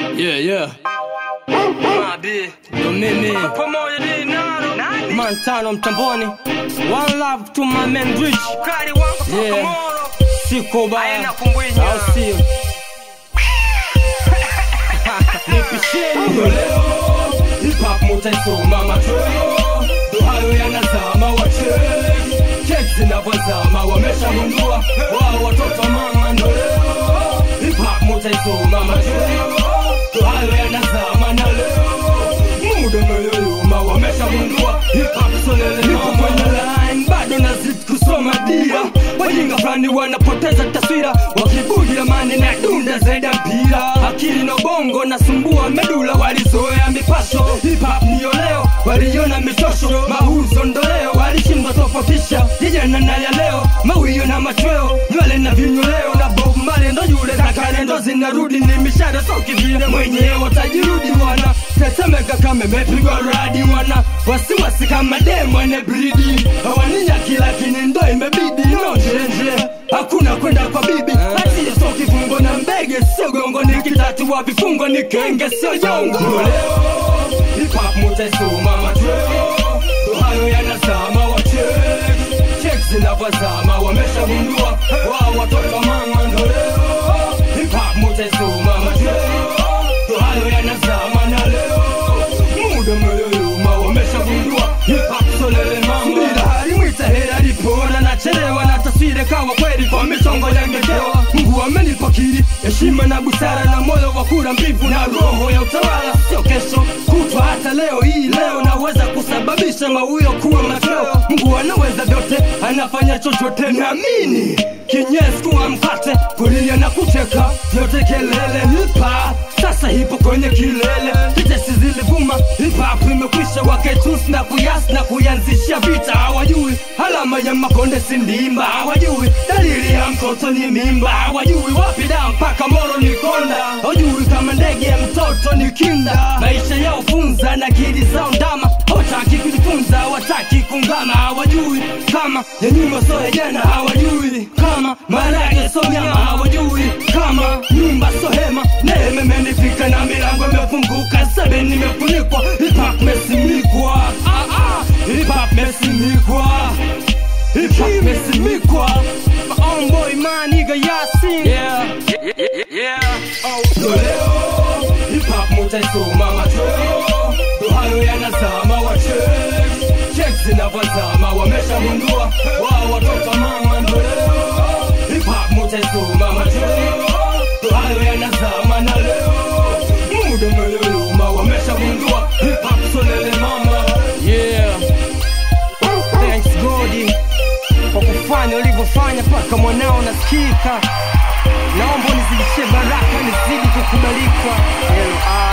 Yeah, yeah. Mabi. Ndo mimi Pamoja ni naro. Nani? Mantano mtamboni. One love to my man Rich. Kari wangu toka Yeah. Moro. Siko baya. Haina kumbwinya. Au sio? Nipisheni leo. Hip hop mutaisoma machweo. Ndo hayo yanazama wachele. Checks zinavyozama wameshagundua. Wao watoto mama ndo leo. Hip hop mutaisoma machweo. Ndo hayo yanazama na leo. Muda umeyoyoma wameshagundua. Hip hop solele niko kwenye line bado nazidi kusoma dia. Wajinga fulani wanapoteza taswira wakibudi amani na dunda zaidi ya mpira. Akili na bongo nasumbua medula, walizoea mipasho. Hip hop ndio leo waliona mitosho, mauzo ndo leo walishindwa tofautisha jijana na ya leo, mawio na machweo, nywele na vinyweleo na Bob Marley ndo yule za kale ndo zinarudi, ni mishara soki vile mwenyewe watajirudi wana tetemeka kama imepigwa radi wana wasiwasi kama demo ane bridi hawaninyaki lakini ndo imebidi no njenje hakuna kwenda kwa bibi ati sio kifungo na mbege sio gongo ni kitatu wa vifungo ni kenge sio jongo leo hip hop mutaisoma machweo ndo hayo yanazama wachek chek zinavyozama wameshagundua wao watoto mama ndo leo hip hop mutaisoma machweo ndo hayo yanazama na leo muda umeyoyoma wameshagundua hip hop solele mama Subira halimwita hera lipona nachelewa na taswira kawa kweli kwa michongo yangekewa Mungu amenipa kiri heshima na busara na moyo wa kula mbivu na roho ya utawala sio kesho kutwa hata leo hii leo naweza kusababisha mawio kuwa machweo Mungu anaweza vyote anafanya chochote naamini kinyesi kuwa mkate kulia na kucheka vyote kelele hipa sasa hipo kwenye kilele tetesi zilivuma hip hop imekwisha waketus na kuyas na kuyanzisha vita hawajui alama ya makonde sindimba hawajui dalili ya mtoto ni mimba hawajui wapi da mpaka moro ni konda hawajui kama ndege ya mtoto ni kinda maisha yao funza na akili zao ndama hawataki kujifunza hawataki kungama hawajui kama ya nyuma so ya jana hawajui kama marage so nyama hawajui kama nyumba so hema neema imenifika na milango imefunguka sebe nimefunikwa hip hop mesimikwa ah, ah. hip hop mesimikwa hip hop mesimikwa my own boy man nigga Yasin yeah Yeah. Ndo leo hip hop mutaisoma machweo ndo hayo yanazama wachek chek zinavyozama wameshagundua wao watoto mama ndo leo hip hop mutaisoma machweo ndo hayo yanazama na leo muda umeyoyoma wameshagundua hip hop solele mama yeah thanks God kwa kufanya ulivyofanya mpaka mwanao nasikika naomba unizidishie baraka nizidi kukubalika LR